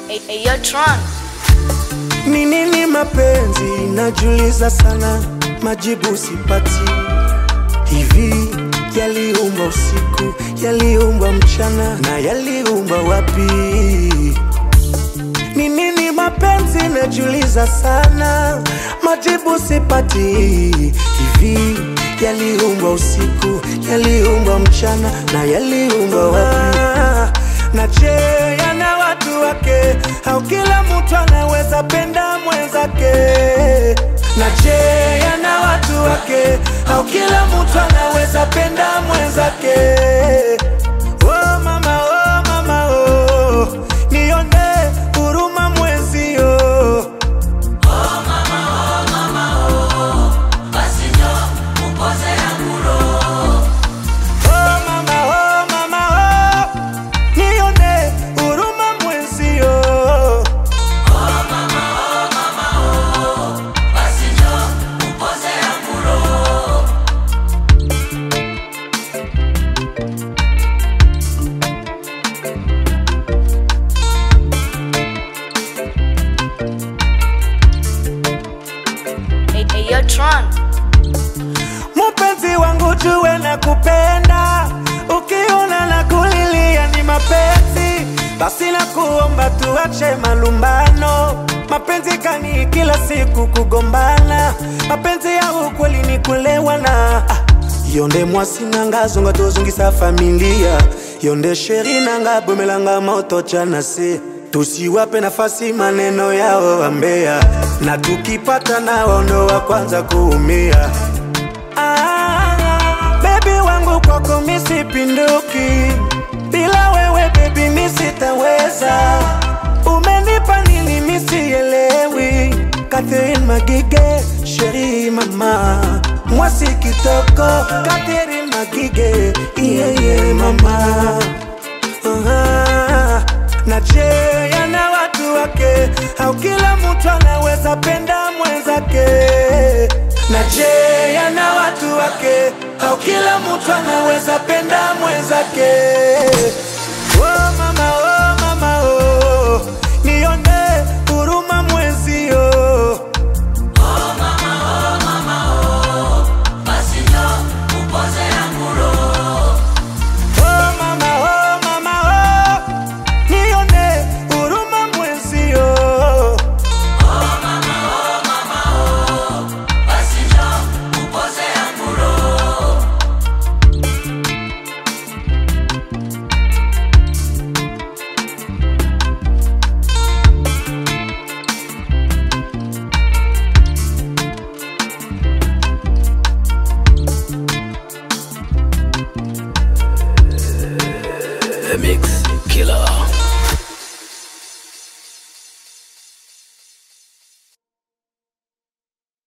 Hey, hey, yo, Tron. Ni nini mapenzi? Najiuliza sana, majibu sipati. Hivi yaliumbwa usiku, yaliumbwa mchana, na yaliumbwa wapi? Ni nini mapenzi? Najiuliza sana, majibu sipati. Hivi yaliumbwa usiku, yaliumbwa mchana, na yaliumbwa wapi? Na je, yana watu wake au kila mtu anaweza penda mwenzake? Na je, yana watu wake au kila mtu anaweza penda mwenzake? Oh mama, oh mama, oh, nione huruma mwenzio. Oh mama, oh mama, oh, nione huruma mwenzio. Hey, hey, yo, Tron. Mpenzi wangu jue na kupenda, ukiona na kulilia ni mapenzi, basi na kuomba tuache malumbano. Mapenzi kani kila siku kugombana, mapenzi ya ukweli ni kulewana. Ah, yonde mwasi nanga zonga tozongisa familia, yonde sheri nanga bomelanga moto chana se tusiwape nafasi maneno yao wambea, na tukipata nao ndo wa kwanza kuumia. Ah, baby wangu kwako misipinduki, bila wewe baby misitaweza. Umenipa nini misielewi? Catherine Magige, sheri mama, mwasi kitoko, Catherine Magige, yeah, yeah, mama Aha. Na je, yana watu wake au kila mtu anaweza penda mwenzake? Na je, yana watu wake au kila mtu anaweza penda mwenzake?